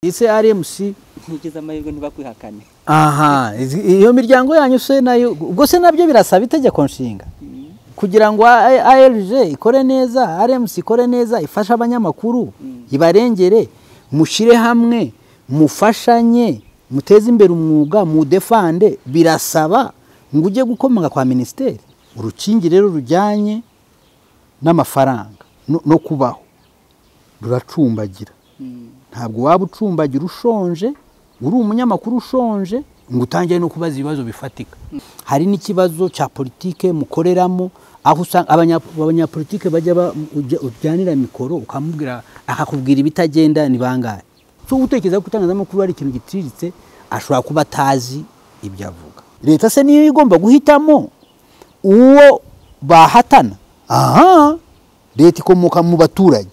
ese rmc ntugize amahirwe ntibakwihakane aha izi- iyo miryango yanyu se nayo ubwo se nabyo birasaba itegeko nshinga kugira ngo A- arg ikore neza rmc ikore neza ifashe abanyamakuru ibarengere mushyire hamwe mufashanye muteze imbere umwuga mudefande birasaba ngo ujye gukomanga kwa minisiteri urukingi rero rujyanye n'amafaranga no- no kubaho ruracumbagira ntabwo waba ucumbagira ushonje uri umunyamakuru ushonje ngo utangire no kubaza ibibazo bifatika hari n'ikibazo cya politike mukoreramo aho usanga abanya- abanyapolitike bajya ba- ujya- ujyanira mikoro ukamubwira akakubwira ibitagenda ni bangahe so gutekereza ko itangazamakuru ari ikintu giciriritse ashobora kuba atazi ibyo avuga leta se niyo igomba guhitamo uwo bahatana aha leta ikomoka mu baturage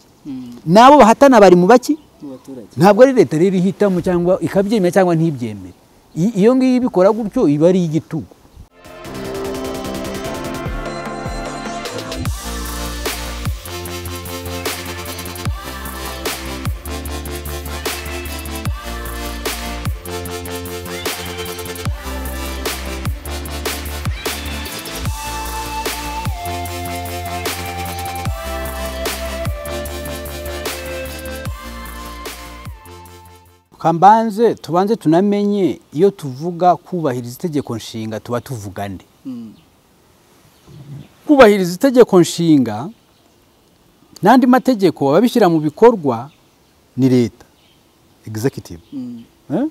n'abo bahatana bari mu baki mu baturage ntabwo ari leta rero ihitamo cyangwa ikabyemera cyangwa ntibyemere I- iyo ngiyo ibikora gutyo iba ari igitugu kambanze tubanze tunamenye iyo tuvuga kubahiriza itegeko nshinga tuba tuvuga nde Mm. kubahiriza itegeko nshinga n'andi mategeko ababishyira mu bikorwa ni leta executive Mm. Eh?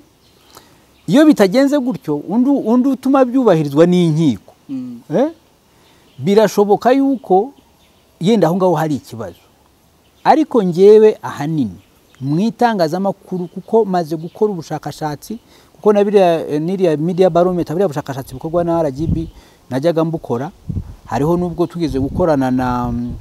iyo bitagenze gutyo undi undi utuma byubahirizwa ni inkiko Mm. Eh? birashoboka yuko yenda aho ngaho hari ikibazo ariko ngewe ahanini mu itangazamakuru kuko maze gukora ubushakashatsi kuko na biriya eh, n'iriya media barometer buriya bushakashatsi bukorwa na RGB najyaga mbukora hariho n'ubwo tugeze gukorana na mm,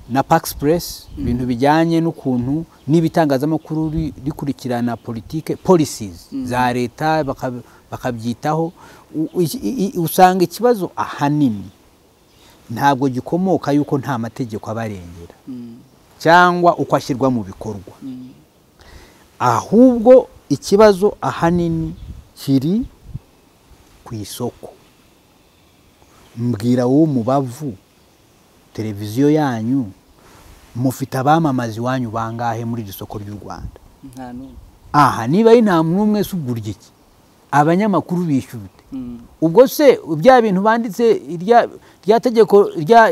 na Paxpress ibintu bijyanye n'ukuntu n'ibitangazamakuru ri- rikurikirana politike policies za leta baka- bakabyitaho U- iki- i- i- usanga ikibazo ahanini ntabwo gikomoka yuko nta mategeko abarengera Mm. cyangwa uko ashyirwa mu bikorwa Mm. ahubwo ikibazo ahanini kiri ku isoko mbwira wowe mubavu televiziyo yanyu mufite abamamaza iwanyu bangahe muri iri soko ry'u rwanda nta n'umwe aha niba ari nta muntu umwe se ugurya iki abanyamakuru bishyura ute Mm. ubwo se bya bintu banditse irya rya tegeko rya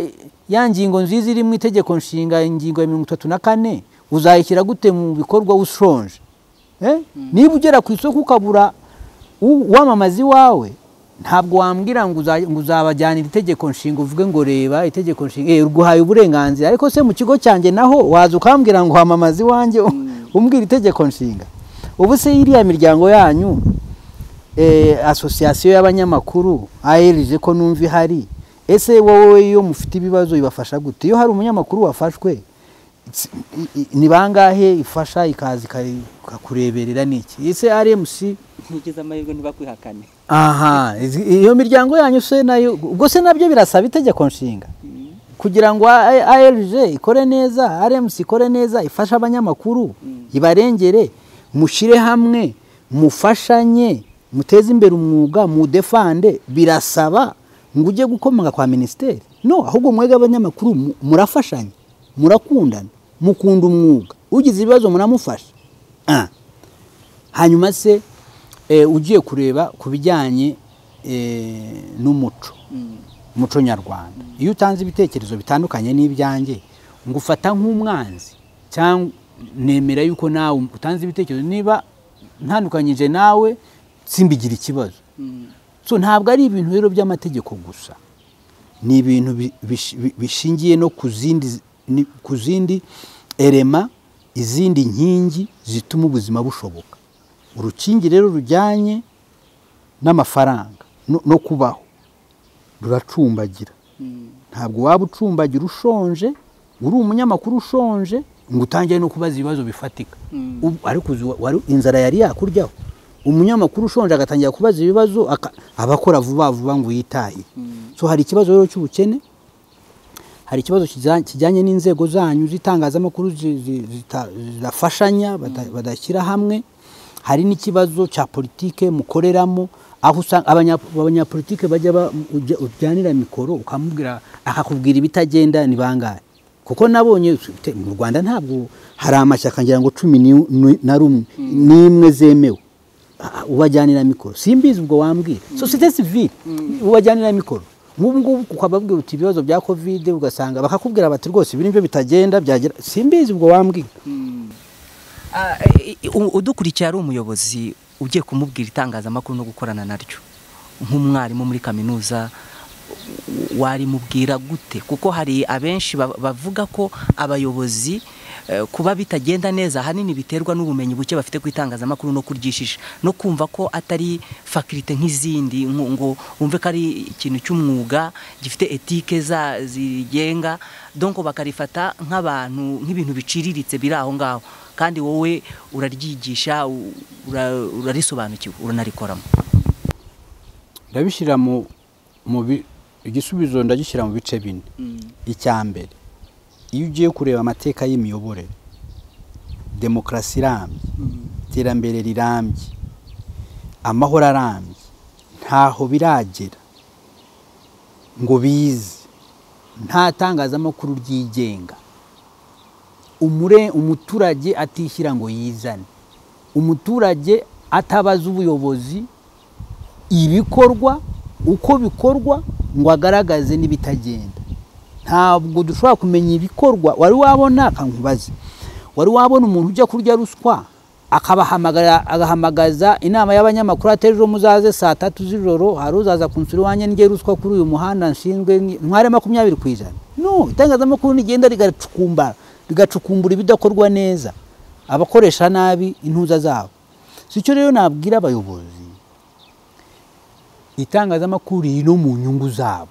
ya ngingo nziza iri mu itegeko nshinga ingingo ya mirongo itatu na kane uzayishyira gute mu bikorwa ushonje Eh? niba ugera ku isoko ukabura u- uwamamaza iwawe ntabwo wambwira ngo uza- ngo uzabajyanira itegeko nshinga uvuge ngo reba itegeko nshinga eh, ruguhaye uburenganzira ariko se mu kigo cyanjye naho waza ukambwira ngo wamamaze iwanjye umbwira itegeko nshinga ubu se iriya miryango yanyu eh, asosiyasiyo y'abanyamakuru ARG ko numva ihari ese wowe iyo mufite ibibazo ibafasha gute iyo hari umunyamakuru wafashwe si- i- i- ni bangahe ifasha ikaza ikari- ikakureberera niki ese rmc ntugize amahirwe ntibakwihakane aha izi- iyo miryango yanyu se nayo ubwo se nabyo birasaba itegeko nshinga kugira ngo A- ARG ikore neza RMC ikore neza ifashe abanyamakuru ibarengere mushyire hamwe mufashanye muteze imbere umwuga mudefande birasaba ngo ujye gukomanga kwa minisiteri no ahubwo mwega abanyamakuru mu- murafashanya murakundana mukunda umwuga ugize ibibazo muramufasha Ah. hanyuma se eh, ugiye kureba ku bijyanye eh, n'umuco umuco nyarwanda iyo utanze ibitekerezo bitandukanye n'ibyanjye ngo ufata nk'umwanzi cyangwa nemera yuko nawe utanze ibitekerezo niba ntandukanyije nawe simbigira ikibazo Mm. so ntabwo ari ibintu rero by'amategeko gusa ni ibintu bi- bish- bi- bishingiye no ku zindi z- ni- ku zindi erema izindi nkingi zituma ubuzima bushoboka urukingi rero rujyanye n'amafaranga no, no kubaho ruracumbagira Mm. ntabwo waba ucumbagira ushonje uri umunyamakuru ushonje ngo utangire no kubaza ibibazo bifatika Mm. Ubu- ariko uzi wa- wari- inzara yari yakuryaho umunyamakuru ushonje agatangira kubaza ibibazo aka- aba akora vuba vuba ngo yitahiye so hari ikibazo rero cy'ubukene hari ikibazo kijya- kijyanye n'inzego zanyu z'itangazamakuru zi- zi- zita- zidafashanya bada- badashyira hamwe hari n'ikibazo cya politike mukoreramo aho usanga abanya- abanyapolitike bajya ba- ujya- ujyanira mikoro ukamubwira akakubwira ibitagenda ni bangahe kuko nabonye te- mu rwanda ntabwo hari amashyaka ngira ngo cumi ni- ni- na rumwe n'imwe zemewe Ah, ubajyanira mikoro simbizi ubwo wambwira sosiyete sivile ubajyanira mikoro nk'ubu ngubu ukababwira uti ibibazo bya kovide ugasanga bakakubwira bati rwose ibi nibyo bitagenda byagera simbizi ubwo wambwira Ah, i- i- u- udukurikiye ari umuyobozi ugiye kumubwira itangazamakuru no gukorana naryo nk'umwarimu muri kaminuza w- warimubwira gute kuko hari abenshi ba- bavuga ko abayobozi eh, kuba bitagenda neza ahanini biterwa n'ubumenyi buke bafite ku itangazamakuru no kuryishisha no kumva ko atari fakirite nk'izindi ngo ngo wumve ko ari ikintu cy'umwuga gifite etike za zigenga donc bakarifata nk'abantu nk'ibintu biciriritse biri aho ngaho kandi wowe uraryigisha u- ura- urarisobanukiwe uranarikoramo ndabishyira mu mu bi- igisubizo ndagishyira mu bice bine icya mbere iyo ugiye kureba amateka y'imiyoborere demokarasi irambye iterambere rirambye amahoro arambye ntaho biragera ngo bize nta tangazamakuru ryigenga umure umuturage atishyira ngo yizane umuturage atabaza ubuyobozi ibikorwa uko bikorwa ngo agaragaze n'ibitagenda ntabwo dushobora kumenya ibikorwa wari wabona akankubaze wari wabona umuntu ujya kurya ruswa akabahamagara agahamagaza inama y'abanyamakuru ati ejo muzaze saa tatu z'ijoro hari uzaza kunsura iwanjye ndye ruswa kuri uyu muhanda nshinzwe nki- ntware makumyabiri ku ijana no itangazamakuru rigenda rigacukumbara rigacukumbura ibidakorwa neza abakoresha nabi intuza zabo si cyo rero nabwira abayobozi itangazamakuru riri no mu nyungu zabo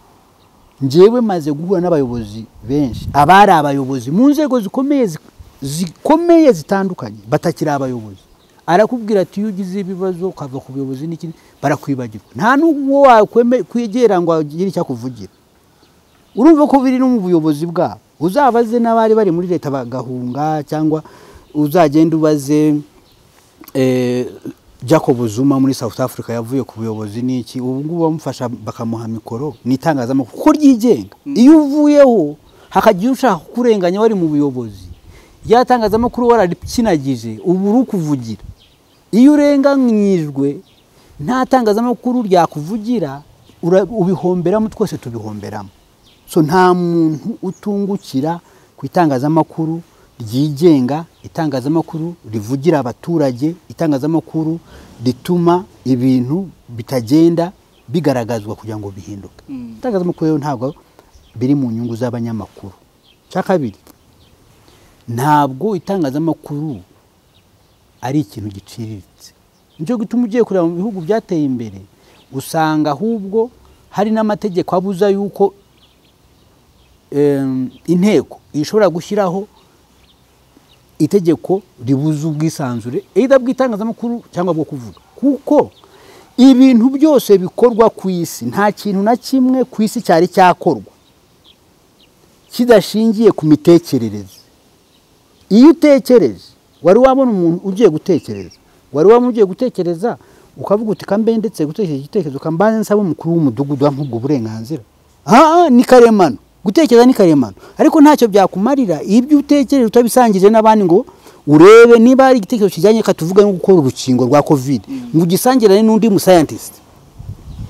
njyewe maze guhura n'abayobozi benshi abari abayobozi mu nzego zikomeye zi- zikomeye zitandukanye batakiri abayobozi arakubwira ati iyo ugize ibibazo ukava ku buyobozi n'ikindi barakwibagirwa nta n'uwo wakwegera ngo agire icyo akuvugira urumva ko biri no mu buyobozi bwabo uzabaze n'abari bari muri leta bagahunga cyangwa uzagenda ubaze eh, jacob zuma muri south africa yavuye ku buyobozi n'iki ubu ngubu bamufasha bakamuha mikoro ni itangazamakuru kuko ryigenga iyo uvuyeho hakagira ushaka kukurenganya wari mu buyobozi rya tangazamakuru wararikinagije ubu uri kuvugira iyo urenganyijwe nta tangazamakuru ryakuvugira ura- ubihomberamo twese tubihomberamo so nta muntu utungukira ku itangazamakuru ryigenga itangazamakuru rivugira abaturage itangazamakuru rituma ibintu bitagenda bigaragazwa kugira ngo bihinduke Mm. itangazamakuru rero ntabwo biri mu nyungu z'abanyamakuru cya kabiri ntabwo itangazamakuru ari ikintu giciriritse nicyo gituma ugiye kureba mu bihugu byateye imbere usanga ahubwo hari n'amategeko abuza yuko em, inteko ishobora gushyiraho itegeko ribuza ubwisanzure either bw'itangazamakuru cyangwa bwo kuvuga kuko ibintu byose bikorwa ku isi nta kintu na kimwe ku isi cyari cyakorwa kidashingiye ku mitekerereze iyo utekereje wari wabona umuntu ugiye gutekereza wari wabona ugiye gutekereza ukavuga uti kambe ndetse gutekereza igitekerezo kambaze nsaba umukuru w'umudugudu wamuha ubwo burenganzira aha ni karemano gutekereza ni karemano ariko ntacyo byakumarira ibyo utekereje utabisangije n'abandi ngo urebe niba hari igitekerezo kijyanye reka tuvuge no gukora urukingo rwa covid ngo ugisangirane n'undi musayantisite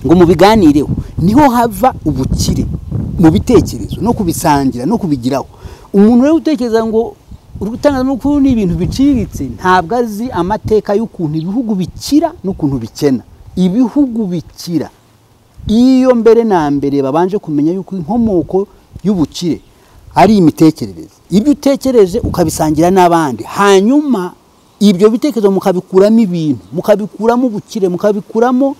ngo mubiganireho niho hava ubukire mu bitekerezo no kubisangira no kubigiraho umuntu rero utekereza ngo itangazamakuru ni ibintu biciriritse ntabwo azi amateka y'ukuntu ibihugu bikira n'ukuntu bikena ibihugu bikira iyo mbere na mbere babanje kumenya yuko inkomoko y'ubukire ari imitekerereze ibyo utekereje ukabisangira n'abandi hanyuma ibyo bitekerezo mukabikuramo ibintu mukabikuramo ubukire mukabikuramo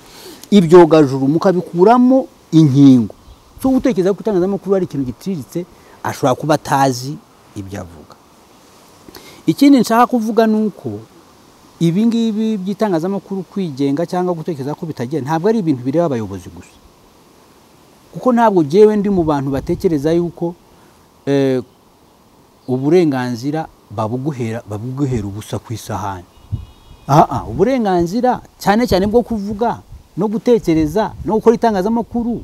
ibyogajuru mukabikuramo inkingo cyo gutekereza ko itangazamakuru ari ikintu giciriritse ashobora kuba atazi ibyo avuga ikindi nshaka kuvuga ni uko ibi ngibi by'itangazamakuru kwigenga cyangwa gutekereza ko bitajyenda ntabwo ari ibintu bireba abayobozi gusa kuko ntabwo jyewe ndi mu bantu batekereza yuko eh, uburenganzira babuguhera babuguhera ubusa ku isahani aha uburenganzira cyane cyane bwo kuvuga no gutekereza no gukora itangazamakuru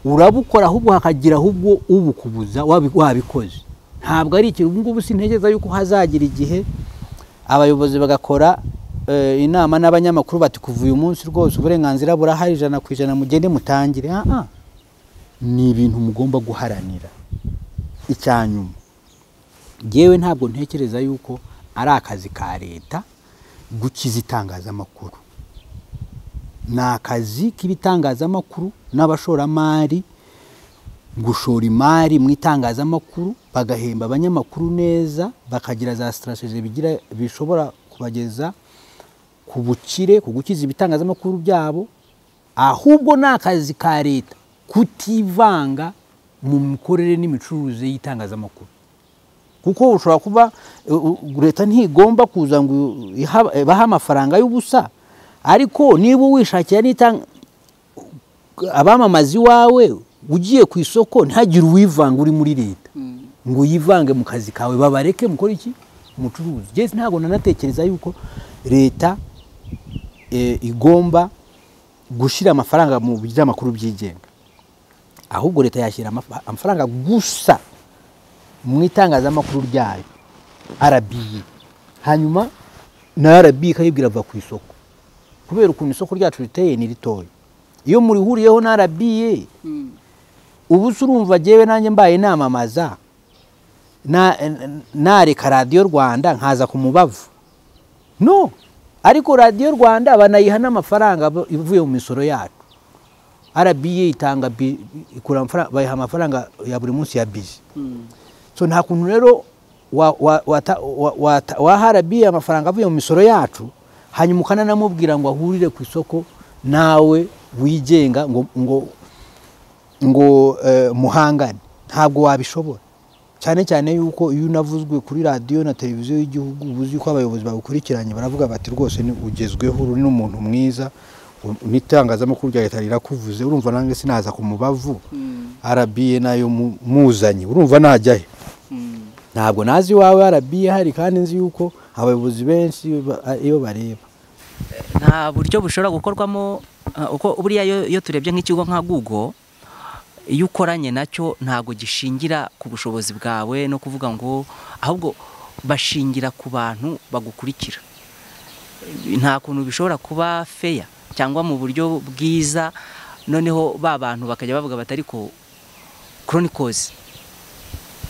urabukora ahubwo hakagira ahubwo ubukubuza wabi- wabikoze ntabwo ari ikintu ubu ngubu sintekereza yuko hazagira igihe abayobozi bagakora eh, inama n'abanyamakuru bati kuva uyu munsi rwose uburenganzira burahari ijana ku ijana mugende mutangire Ah, ah. ni ibintu mugomba guharanira icya nyuma yewe ntabwo ntekereza yuko ari akazi ka leta gukiza itangazamakuru ni akazi k'ibitangazamakuru n'abashoramari gushora imari mu itangazamakuru bagahemba abanyamakuru neza bakagira za sitarateji bigira bishobora kubageza ku bukire ku gukiza ibitangazamakuru byabo ahubwo ni akazi ka leta kutivanga mu mikorere n'imicururize y'itangazamakuru kuko ushobora kuba u- u- leta ntigomba kuza ngo iha- ibahe amafaranga y'ubusa ariko niba wishakiye n'itanga abamamaza iwawe ugiye ku isoko ntihagire uwivanga uri muri leta ngo uyivange mu kazi kawe babareke mukora iki umucuruzi Jye ntabwo nanatekereza yuko leta eh, igomba gushyira amafaranga mu binyamakuru byigenga ahubwo leta yashyira amafa- amafaranga gusa mu itangazamakuru ryayo arabiye hanyuma na arabiye ikayibwira va ku isoko kubera ukuntu isoko ryacu riteye ni ritoya iyo murihuriyeho na arabiye ubu se urumva jyewe nanjye mbaye namamaza na- nareka radiyo rwanda nkaza ku mubavu no ariko radiyo rwanda banayiha n'amafaranga bo- ivuye mu misoro yacu arabiye itanga bi- ikura amafaranga- bayiha amafaranga ya buri munsi ya bizi so nta kuntu rero wa- wa- wata- wa- wata- waha arabiye amafaranga avuye mu misoro yacu hanyuma ukananamubwira ngo ahurire ku isoko nawe wigenga ngo ngo ngo eh, muhangane ntabwo wabishobora cyane cyane yuko iyo unavuzwe kuri radiyo na televiziyo y'igihugu uba uzi ko abayobozi bawukurikiranye baravuga bati rwose ni ugezweho uri n'umuntu mwiza u- n'itangazamakuru rya leta rirakuvuze urumva nanjye sinaza ku mubavu arabiye nayo mu- muzanye urumva najya he ntabwo nazi iwawe arabiye hari kandi nzi yuko abayobozi benshi ba- iyo bareba nta buryo bushobora gukorwamo eh, uko buriya iyo- iyo turebye nk'ikigo nka google iyo ukoranye nacyo ntabwo gishingira ku bushobozi bwawe no kuvuga ngo ahubwo bashingira ku bantu bagukurikira nta kuntu bishobora kuba feya cyangwa mu buryo bwiza noneho ba bantu bakajya bavuga bati ariko chronicles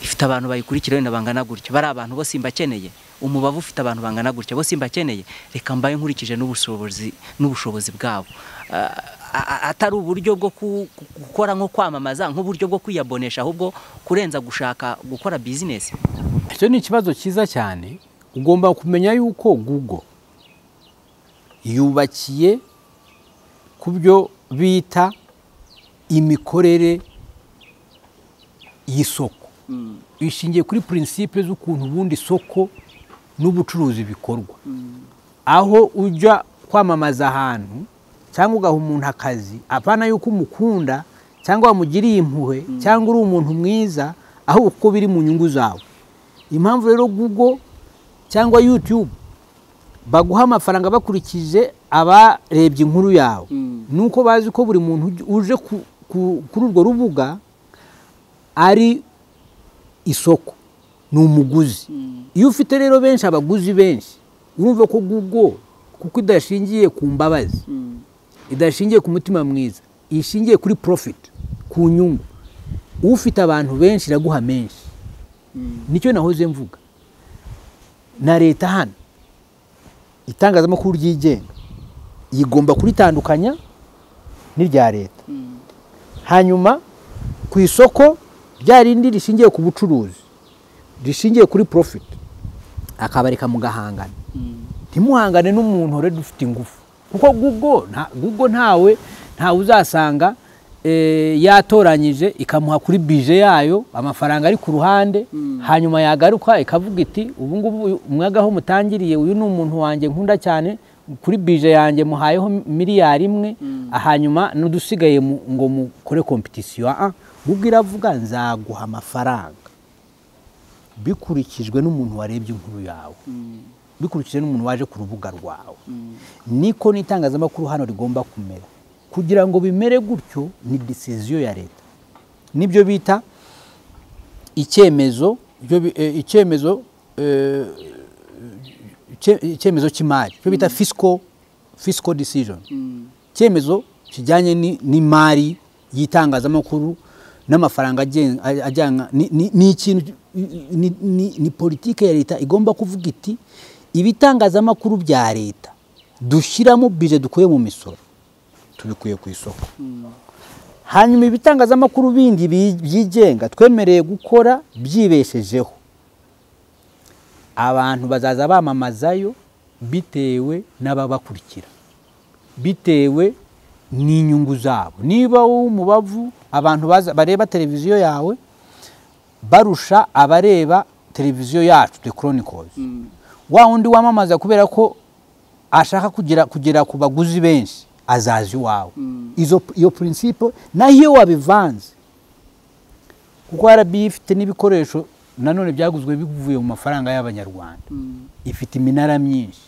ifite abantu bayikurikira wenda bangana gutya bari abantu bose mbakeneye umubavu ufite abantu bangana gutya bose mbakeneye reka mbaye nkurikije n'ubushobozi n'ubushobozi bwabo Ah, a- a- atari uburyo bwo ku- ku- gukora nko kwamamaza nk'uburyo bwo kwiyabonesha ahubwo kurenza gushaka gukora bizinesi icyo ni ikibazo cyiza cyane ugomba kumenya yuko google yubakiye ku byo bita imikorere y'isoko ishingiye kuri purinsipe z'ukuntu ubundi isoko n'ubucuruzi bikorwa aho ujya kwamamaza ahantu cyangwa ugaha umuntu akazi apana yuko umukunda cyangwa wamugiriye impuhwe cyangwa uri umuntu mwiza ahubwo kuko biri mu nyungu zawe impamvu rero google cyangwa youtube baguha amafaranga bakurikije abarebye inkuru yawe Mm. ni uko bazi ko buri muntu uj- uje ku- ku- kuri urwo rubuga ari isoko ni umuguzi iyo ufite rero benshi abaguzi benshi urumva ko google kuko idashingiye ku mbabazi idashingiye ku mutima mwiza ishingiye kuri profit ku nyungu ufite abantu benshi iraguha menshi nicyo nahoze mvuga na leta hano itangazamakuru ryigenga igomba kuritandukanya n'irya leta hanyuma ku isoko rya rindi rishingiye ku bucuruzi rishingiye kuri profit akabareka mugahangana ntimuhangane n'umuntu ureda ufite ingufu kuko google nta- google ntawe ntawe uzasanga eh, yatoranyije ikamuha kuri bije yayo amafaranga ari ku ruhande hanyuma yagaruka ikavuga iti ubu ngubu umwaga aho mutangiriye uyu ni umuntu wanjye nkunda cyane kuri bije yanjye muhayeho miliyari imwe hanyuma n'udusigaye mu- ngo mukore kompetisiyo Ah, ah. google iravuga nzaguha amafaranga bikurikijwe n'umuntu warebye inkuru yawe bikurikije n'umuntu waje ku rubuga rwawe Mm. niko n'itangazamakuru hano rigomba kumera kugira ngo bimere gutyo ni disiziyo ya leta nibyo bita icyemezo ibyo bi- eh, icyemezo eh, icye- icyemezo cy'imari cyo bita fiscal fiscal decision Mm. icyemezo kijyanye ni- n'imari y'itangazamakuru n'amafaranga agen- ajyana ni- ni- ni ikintu ni- ni- ni politike ya leta igomba kuvuga iti ibitangazamakuru bya leta dushyiramo bije dukuye mu misoro tubikuye ku isoko Mm. hanyuma ibitangazamakuru bindi bi- byigenga twemereye gukora byibeshejeho abantu bazaza bamamazayo bitewe n'ababakurikira bitewe n'inyungu zabo niba wowe umubavu abantu baza- bareba televiziyo yawe barusha abareba televiziyo yacu the chronicles Mm. wa wundi wamamaza kubera ko ashaka kugera kugera ku baguzi benshi azaza iwawe Mm. izo iyo principle naho iyo wabivanze kuko RBA ifite n'ibikoresho nanone byaguzwe bivuye mu mafaranga y'abanyarwanda Mm. ifite iminara myinshi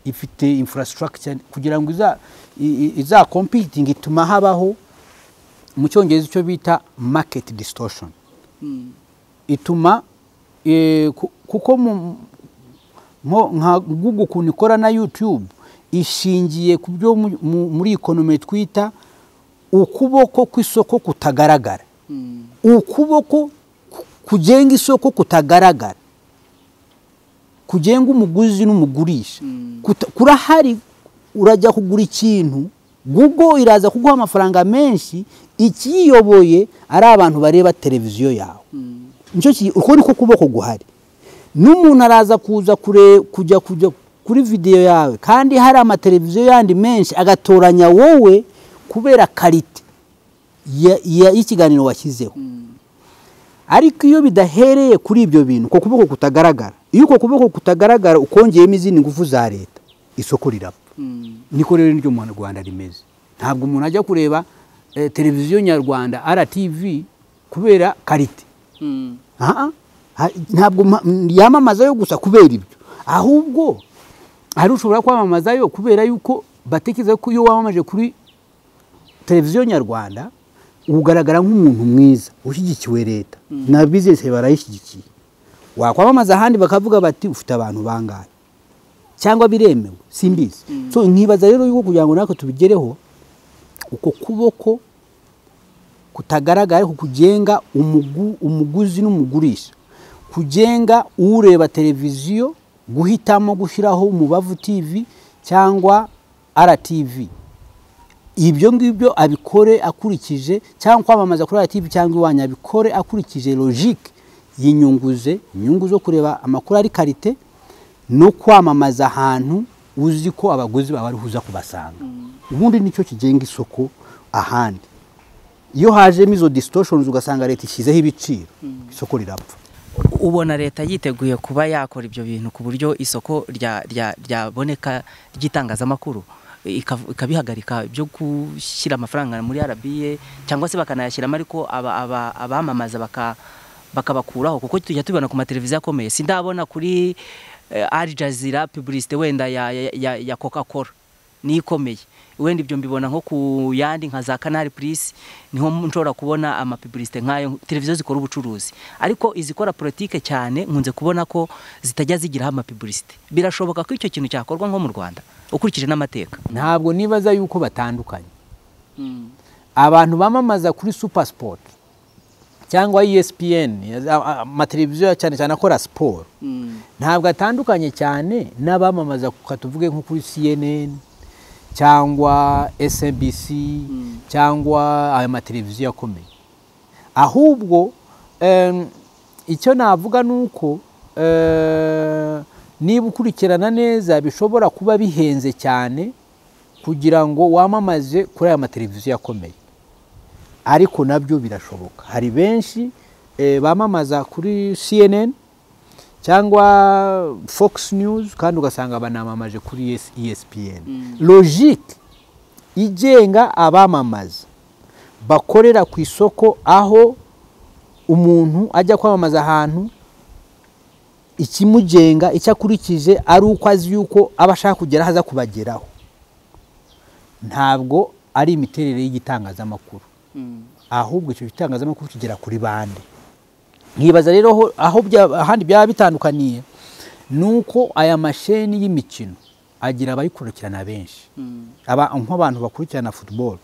ifite infrastructure kugira ngo iza i- i- izakompitinga ituma habaho mu cyongereza icyo bita market distortion Mm. ituma eh, ku- kuko mu- nko nka Google ukuntu ikora na YouTube ishingiye ku byo mu- mu- muri economy twita ukuboko kw'isoko kutagaragara Mm. ukuboko ku- kugenga isoko kutagaragara kugenga umuguzi n'umugurisha Mm. Kuta- kurahari urajya kugura ikintu Google iraza kuguha amafaranga menshi ikiyoboye ari abantu bareba televiziyo yawe Mm. nicyo ki uko niko kuboko guhari n'umuntu araza kuza kure kujya kujya kuri videwo yawe kandi hari amateleviziyo yandi menshi agatoranya wowe kubera karite ya- ya- y'ikiganiro washyizeho Mm. ariko iyo bidahereye kuri ibyo bintu uko kuboko kutagaragara iyo uko kuboko kutagaragara ukongeyemo izindi ngufu za leta isoko rirapfa Mm. niko rero niryo mu rwanda rimeze ntabwo umuntu ajya kureba eh, televiziyo nyarwanda rtv kubera karite Mm. Aha. Ha- ntabwo ma- m- yamamazayo gusa kubera ibyo ahubwo hari ushobora kwamamazayo kubera yuko batekereza ko iyo wamamaje kuri televiziyo nyarwanda ugaragara nk'umuntu mwiza ushyigikiwe leta na bizinesi barayishyigikiye wakwamamaza ahandi bakavuga bati ufite abantu bangahe cyangwa biremewe simbizi so nkibaza rero yuko kugira ngo natwe tubigereho uko kuboko kutagaragara ariko kugenga umugu- umuguzi n'umugurisha kugenga ureba televiziyo guhitamo gushyiraho umubavu tv cyangwa rtv ibyo ngibyo abikore akurikije cyangwa kwamamaza kuri rtv cyangwa iwanyu abikore akurikije logique y'inyungu ze inyungu zo kureba amakuru ari karite no kwamamaza ahantu uzi ko abaguzi bawe ariho uza kubasanga ubundi nicyo kigenga isoko ahandi iyo hajemo izo distortions ugasanga leta ishyizeho ibiciro isoko rirapfa ubona leta yiteguye kuba yakora ibyo bintu ku buryo isoko rya- rya- ryaboneka ry'itangazamakuru ika- ikabihagarika byo gushyira amafaranga muri RBA cyangwa se bakanayashyiramo ariko aba- aba- abamamaza baka- bakabakuraho kuko tujya tubibona ku mateleviziyo akomeye sindabona kuri eh, Al Jazeera publicite wenda ya, ya, ya, ya Coca-Cola niyo ikomeye wenda ibyo mbibona nko ku yandi nka za Canal Plus niho nshobora kubona amapibulisite nk'ayo televiziyo zikora ubucuruzi ariko izikora politike cyane nkunze kubona ko zitajya zigiraho amapibulisite birashoboka ko icyo kintu cyakorwa nko mu Rwanda ukurikije n'amateka ntabwo nibaza yuko batandukanye Mm. abantu bamamaza kuri super sport cyangwa espn amateleviziyo cyane cyane akora siporo Mm. ntabwo atandukanye cyane n'abamamaza katuvuge nko kuri cnn cyangwa snbc cyangwa ayo mateleviziyo akomeye ahubwo em, icyo navuga ni uko eh, niba ukurikirana neza bishobora kuba bihenze cyane kugira ngo wamamaze kuri aya mateleviziyo akomeye ariko nabyo birashoboka hari benshi eh, bamamaza kuri cnn cyangwa fox news kandi ugasanga banamamaje kuri ES- espn logique igenga abamamaza bakorera ku isoko aho umuntu ajya kwamamaza ahantu ikimugenga icyo akurikije ari uko azi yuko aba ashaka kugeraho aza kubageraho ntabwo ari imiterere y'igitangazamakuru Mm. ahubwo icyo gitangazamakuru kigera kuri bande nkibaza rero aho- aho bya- ahandi byaba bitandukaniye ni uko aya masheni y'imikino agira abayikurikirana benshi Mm. aba nk'abantu bakurikirana football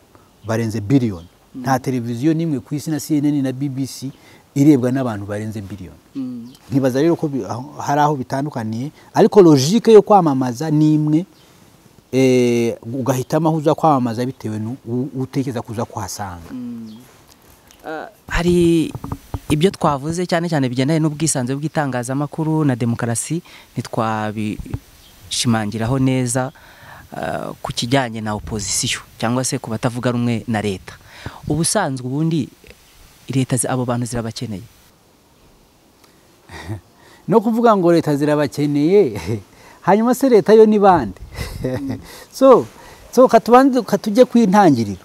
barenze biliyoni nta televiziyo n'imwe ku isi na CNN na BBC irebwa n'abantu barenze biliyoni Mm. nkibaza rero ko bi- aho- hari aho bitandukaniye ariko logike yo kwamamaza ni imwe eh, ugahitamo aho uza kwamamaza bitewe n'utekereza kuza kuhasanga Mm. hari ibyo twavuze cyane cyane bigendanye n'ubwisanzure bw'itangazamakuru na demokarasi ntitwabishimangiraho neza ah, ku kijyanye na opozisiyo cyangwa se ku batavuga rumwe na leta ubusanzwe ubundi leta zi- abo bantu zirabakeneye no kuvuga ngo leta zirabakeneye hanyuma se leta yo ni bande so so katubanze katujye kwintangiriro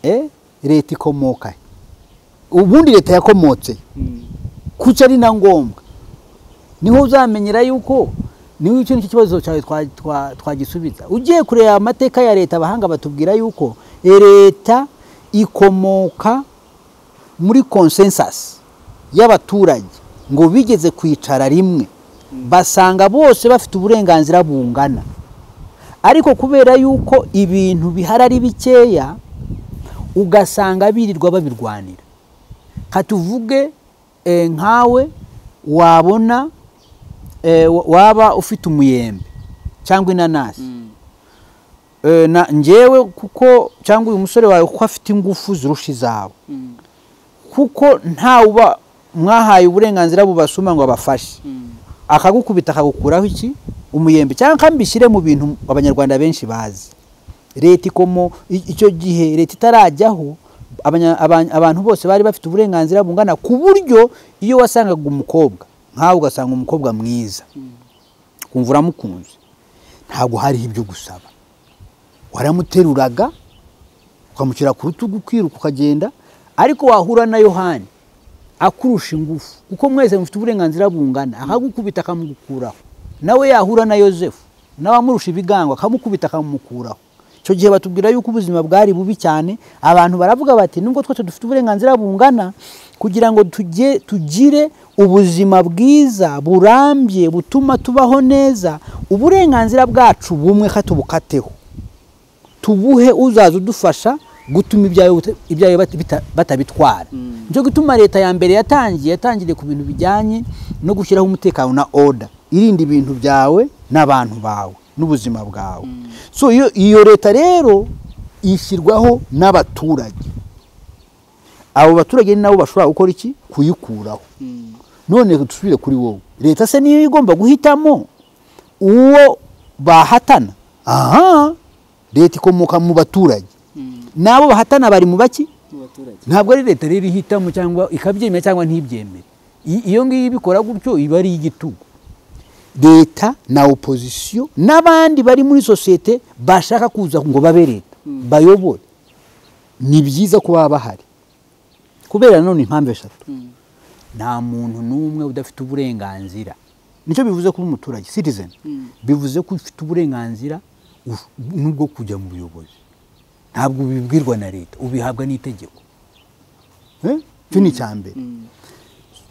eh leta ikomoka he? ubundi leta yakomotse he? Mm. kuki ari na ngombwa niho uzamenyera yuko niwe icyo nicyo kibazo cyawe twa- twa- twagisubiza ugiye kureba amateka ya leta abahanga batubwira yuko leta ikomoka muri consensus y'abaturage ngo bigeze kwicara rimwe basanga bose bafite uburenganzira bungana ariko kubera yuko ibintu bihari ari bikeya ugasanga birirwa babirwanira katuvuge eh, nkawe wabona eh, wa- waba ufite umuyembe cyangwa inanasi Mm. Eh, na njyewe kuko cyangwa uyu musore wawe kuko afite ingufu zirusha izawe Mm. kuko ntawuba mwahaye uburenganzira bubasuma ngo abafashe Mm. akagukubita akagukuraho iki umuyembe cyangwa kambishyire mu bintu abanyarwanda benshi bazi leta ikomo i- icyo gihe leta itarajyaho abanya- aba- abantu bose bari bafite uburenganzira bungana ku buryo iyo wasangaga umukobwa nkawe ugasanga umukobwa mwiza Mm. ukumva uramukunze ntabwo hariho ibyo gusaba waramuteruraga ukamushyira ku rutugu ukiruka ukagenda ariko wahura na yohani akurusha ingufu kuko mwese mufite uburenganzira bungana akagukubita akamugukuraho nawe yahura na yosefu nawe amurusha ibigango akamukubita akamukuraho icyo gihe batubwira yuko ubuzima bwari bubi cyane abantu baravuga bati nubwo twese dufite uburenganzira bungana kugira ngo tujye tugire ubuzima bwiza burambye butuma tubaho neza uburenganzira bwacu bumwe katubukateho tubuhe uzaza udufasha gutuma ibyawe bita- ibyawe bata- bita- batabitwara Mm. nicyo gituma leta ya mbere yatangiye yatangiriye ku bintu bijyanye no gushyiraho umutekano na oda irinda ibintu byawe n'abantu bawe n'ubuzima bwawe so iyo, iyo leta rero ishyirwaho n'abaturage abo baturage ni nabo bashobora gukora iki kuyikuraho Mm. none dusubire kuri wowe leta se niyo igomba guhitamo uwo bahatana aha leta ikomoka mu baturage Mm. n'abo bahatana bari mu baki Mu baturage. ntabwo ari leta rero ihitamo cyangwa ikabyemera cyangwa ntibyemere I- iyo ngiyo ibikora gutyo iba ari igitugu leta na opozisiyo n'abandi bari muri sosiyete bashaka kuza ngo babe leta Mm. bayobore ni byiza ko baba bahari kubera none impamvu eshatu Mm. nta muntu n'umwe udafite uburenganzira nicyo bivuze kuba umuturage citizen Mm. bivuze ko ufite uburenganzira uf- n'ubwo kujya mu buyobozi ntabwo ubibwirwa na leta ubihabwa n'itegeko Eh? icyo ni icya mbere Mm.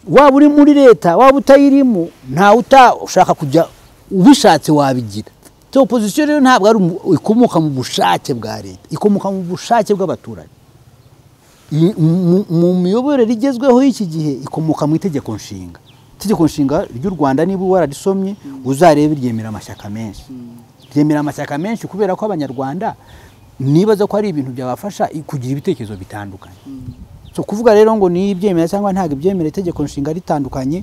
waba uri muri leta waba utayirimo ntawe utashaka kujya ubishatse wabigira so opozisiyo rero ntabwo ari umu- ikomoka mu bushake bwa leta ikomoka mu bushake bw'abaturage I- mu mu miyoborere igezweho y'iki gihe ikomoka mu itegeko nshinga itegeko nshinga ry'u rwanda niba wararisomye uzarebe ryemera amashyaka menshi ryemera amashyaka menshi kubera ko abanyarwanda nibaza ko ari ibintu byabafasha i- kugira ibitekerezo bitandukanye Mm. so kuvuga rero ngo ni ibyemera cyangwa ntabwo ibyemera itegeko nshinga ritandukanye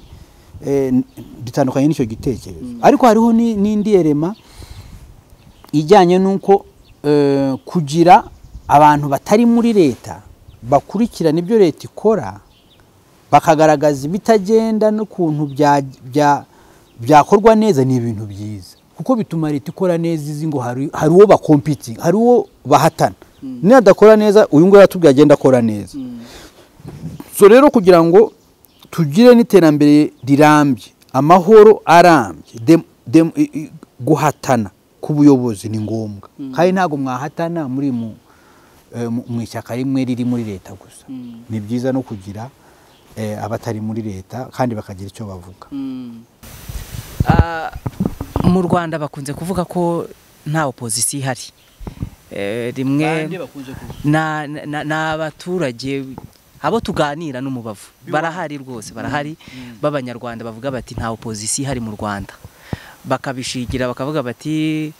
eh, n- ritandukanye n'icyo gitekerezo ariko hariho ni- n'indi erema ijyanye n'uko eh, kugira abantu batari muri leta bakurikirana ibyo leta ikora bakagaragaza ibitagenda n'ukuntu bya- bya- byakorwa neza ni ibintu byiza kuko bituma leta ikora neza izi ngo hari hari uwo bakompitinga hari uwo bahatana nadakora neza uyu nguyu yatubwiye agenda akora neza Mm. so rero kugira ngo tugire n'iterambere rirambye amahoro arambye dem- dem- i- i- guhatana ku buyobozi ni ngombwa kandi ntabwo mwahatana muri mu eh, mu- mu ishyaka rimwe riri muri leta gusa Mm. ni byiza no kugira eh, abatari muri leta kandi bakagira icyo bavuga Mm. Ah, mu rwanda bakunze kuvuga ko nta opozisiyo ihari Eh, rimwe Bande bakunze kuvuga. na- na- na- ni abaturage abo tuganira n'umubavu barahari rwose barahari b'abanyarwanda bavuga bati nta opozisiyo ihari mu rwanda bakabishigira bakavuga bati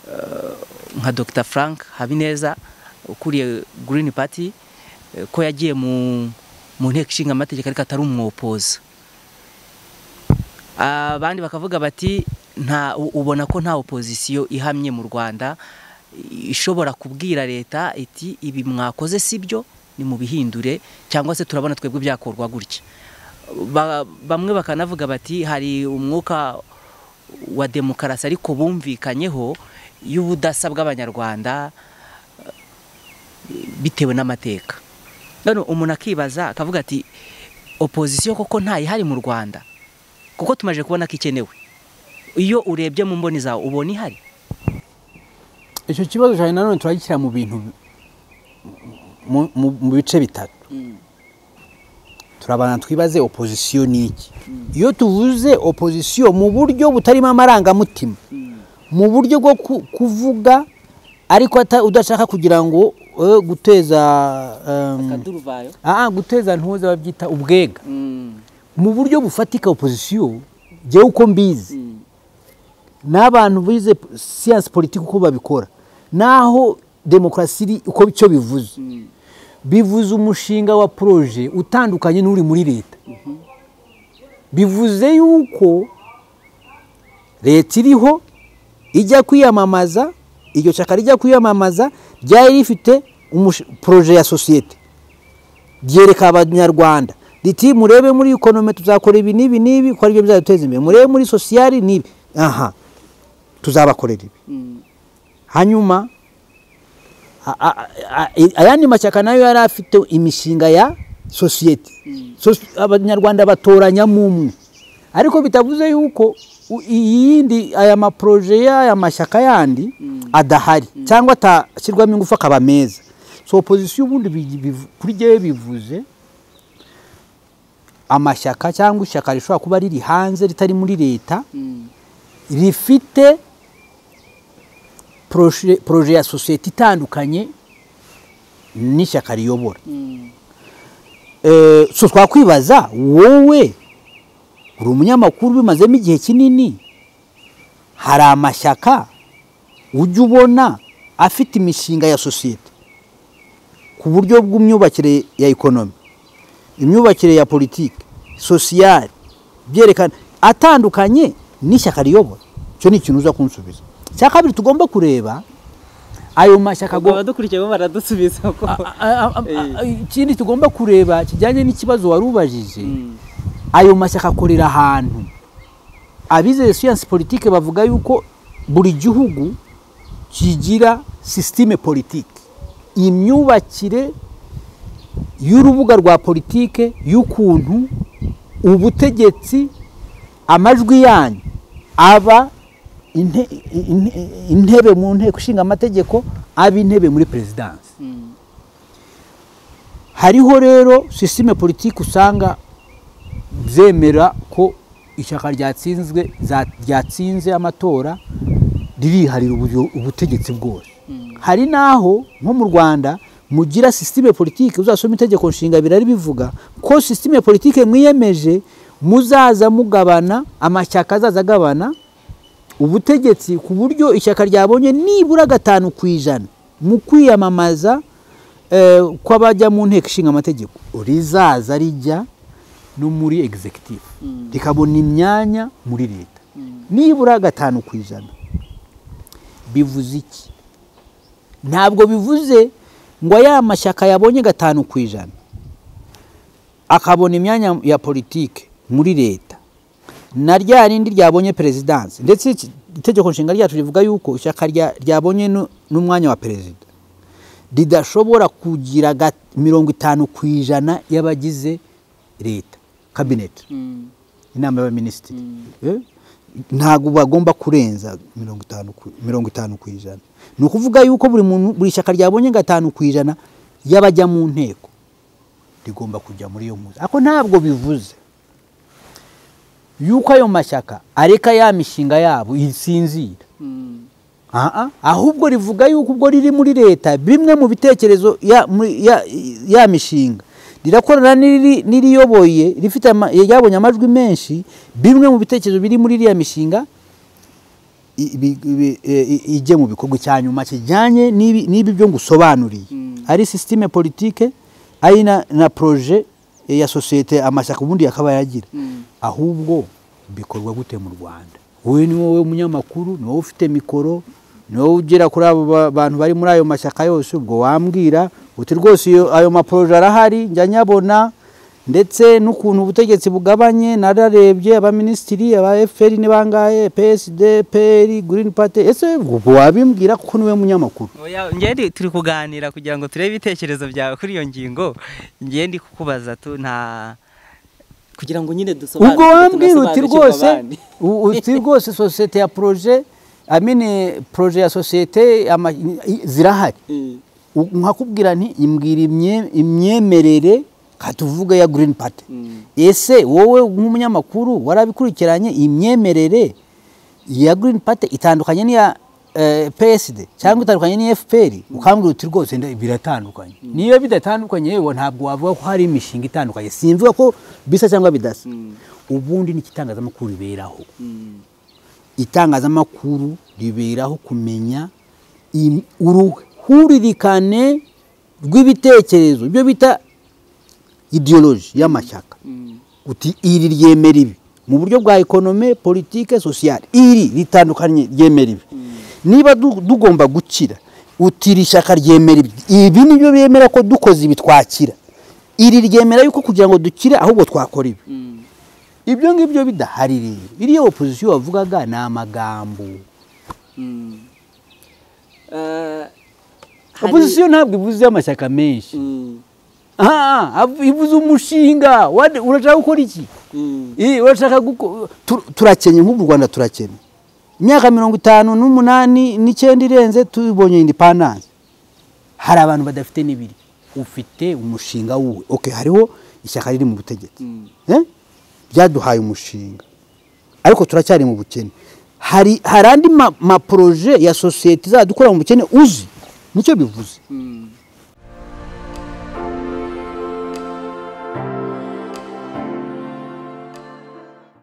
eh, nka dr frank habineza ukuriye green party eh, ko yagiye mu mu nteko ishinga amategeko ariko atari umwopoza abandi bakavuga bati nta u- ubona ko nta opozisiyo ihamye mu rwanda i- ishobora kubwira leta iti ibi mwakoze si byo ni mubihindure cyangwa se turabona twebwe byakorwa gutya Ba- bamwe bakanavuga bati hari umwuka wa demokarasi ariko bumvikanyeho y'ubudasa bw'abanyarwanda bitewe n'amateka none umuntu akibaza akavuga ati opozisiyo koko ntayihari mu rwanda kuko tumaze kubona ko ikenewe iyo urebye mu mboni zawe ubona ihari icyo kibazo cyane nanone turagishyira mu bintu mu- mu- mu bice bitatu Mm. turabana twibaze opozisiyo ni iki iyo tuvuze opozisiyo mu buryo butarimo amarangamutima Mm. mu buryo bwo ku- kuvuga ariko ata- udashaka kugira ngo eh, guteza em, Kaduruvayo. ah, guteza ntuze babyita ubwega Mm. mu buryo bufatika opozisiyo jyewe uko mbizi Mm. n'abantu bize siyansi politiki uko babikora naho demokarasi iri uko icyo bivuze Mm. bivuze umushinga wa poroje utandukanye n'uri muri leta bivuze yuko leta iriho ijya kwiyamamaza iryo shyaka rijya kwiyamamaza ryari rifite umush- poroje ya sosiyete ryereka abanyarwanda riti murebe muri ekonome tuzakora ibi n'ibi n'ibi ko aribyo bizaduteza imbere murebe muri sosiyali n'ibi aha tuzabakorera ibi Mm. hanyuma a- a- a- a- ayandi mashyaka nayo yari afite imishinga ya sosiyete Sos- abanyarwanda batoranyamo umwe ariko bitavuze yuko u- iyindi aya maporoje y'aya mashyaka yandi adahari cyangwa atashyirwamo ingufu akaba meza so opozisiyo ubundi bi- bivu- kuri jyewe bivuze amashyaka cyangwa ishyaka rishobora kuba riri hanze ritari muri leta Mm. rifite proje proje ya sosiyete itandukanye n'ishyaka riyobora Mm. Eh, so twakwibaza wowe uri umunyamakuru bimazemo igihe kinini hari amashyaka ujya ubona afite imishinga ya sosiyete ku buryo bw'imyubakire ya ekonomi imyubakire ya politiki sosiyali byerekana atandukanye n'ishyaka riyobora icyo ni ikintu uza kunsubiza icya kabiri tugomba kureba ayo mashyaka Ubwo agomba abadukurikiye bo baradusubiza ko. A- a- a- a- Eh. ikindi tugomba kureba kijyanye n'ikibazo wari ubajije Mm. ayo mashyaka akorera ahantu abizeye siyansi politike bavuga yuko buri gihugu kigira sisitime politike imyubakire y'urubuga rwa politike y'ukuntu ubutegetsi amajwi yanyu aba inte- inte- intebe mu nteko ishinga amategeko aba intebe muri perezidansi Mm. hariho rero sisiteme politiki usanga zemera ko ishyaka ryatsinzwe za- ryatsinze amatora ririharira ubu- ubutegetsi bwose hari n'aho nko mu rwanda mugira sisiteme politiki uzasoma itegeko nshinga birari bivuga ko sisiteme politiki mwiyemeje muzaza mugabana amashyaka azaza agabana ubutegetsi ku buryo ishyaka ryabonye nibura gatanu ku ijana mu kwiyamamaza eh, kw'abajya mu nteko ishinga amategeko rizaza rijya no muri executive Mm. rikabona imyanya muri leta nibura gatanu ku ijana bivuze iki ntabwo bivuze ngo ya mashyaka yabonye gatanu ku ijana akabona imyanya ya politike muri leta na rya rindi ryabonye perezidansi ndetse iki- itegeko nshinga ryacu rivuga yuko ishyaka rya- ryabonye nu- n'umwanya wa perezida ridashobora kugira ga- mirongo itanu ku ijana y'abagize leta kabineti Mm. inama y'abaminisitiri Eh? ntabwo bagomba kurenza mirongo itanu ku- mirongo itanu ku ijana ni ukuvuga yuko buri muntu buri shyaka ryabonye gatanu ku ijana y'abajya mu nteko rigomba kujya muri iyo mpuza ariko ntabwo bivuze yuko ayo mashyaka areka ya mishinga yabo isinzira Aha, ahubwo rivuga yuko ubwo riri muri leta bimwe mu bitekerezo ya, muri- ya, ya mishinga rirakorana n'iri- n'iriyoboye rifite ama- ryabonye amajwi menshi bimwe mu bitekerezo biri muri iriya mishinga i- bi- bi- e- i- ijye mu bikorwa cya nyuma kijyanye n'ibi n'ibi byo ngusobanuriye ari sisitime politike ari na, na proje e, ya sosiyete amashyaka ubundi yakaba yagira ahubwo bikorwa gute mu rwanda wowe ni wowe umunyamakuru ni wowe ufite mikoro ni wowe ugera kuri abo ba- bantu bari muri ayo mashyaka yose ubwo wambwira uti rwose iyo- ayo maporoje arahari njya nyabona ndetse n'ukuntu ubutegetsi bugabanye nararebye abaminisitiri aba efuperi ni bangahe psd peri girini pate ese ubwo wabimbwira kuko niwe munyamakuru Oya, njye turi kuganira kugira ngo turebe ibitekerezo byawe kuri iyo ngingo njye ndi kukubaza tu nta kugira ngo nyine dusobanure ubwo wambwira uti rwose u- uti rwose sosiyete ya poroje amene poroje ya sosiyete ama- i- zirahari U- nkakubwira nti imbwira imye- imyemerere katuvuge ya girini pate ese wowe nk'umunyamakuru warabikurikiranye imyemerere ya girini pate itandukanye n'iya eh, psd cyangwa itandukanye n'iya fpr ukambwira uti rwose nda- biratandukanye niyo bidatandukanye yewe ntabwo wavuga ko hari imishinga itandukanye simvuga ko bisa cyangwa bidasa ubundi ni itangazamakuru riberaho itangazamakuru riberaho kumenya im- uruhuririkane rw'ibitekerezo ibyo bita ideoloji y'amashyaka uti iri ryemera ibi mu buryo bwa ekonome politike sosiyale iri ritandukanye ryemera ibi niba du- tugomba gukira uti iri shyaka ryemera ibi ibi nibyo bemera ko dukoze ibi twakira iri ryemera yuko kugira ngo dukire ahubwo twakora ibi ibyo ngibyo bidahari rero iriya opozisiyo wavugaga ni amagambo opozisiyo ntabwo ivuze amashyaka menshi Ah, ah, ivuze umushinga What- urashaka gukora iki Eh, urashaka guko- tu- turakennye nk'ubu u rwanda turakennye imyaka mirongo itanu n'umunani n'icyenda irenze tubonye indepandanse hari abantu badafite n'ibiri ufite umushinga wuwe okay, hariho ishyaka riri mu butegetsi Eh? ryaduhaye umushinga ariko turacyari mu bukene hari hari andi ma- maporoje ya sosiyete izadukura mu bukene uzi nicyo bivuze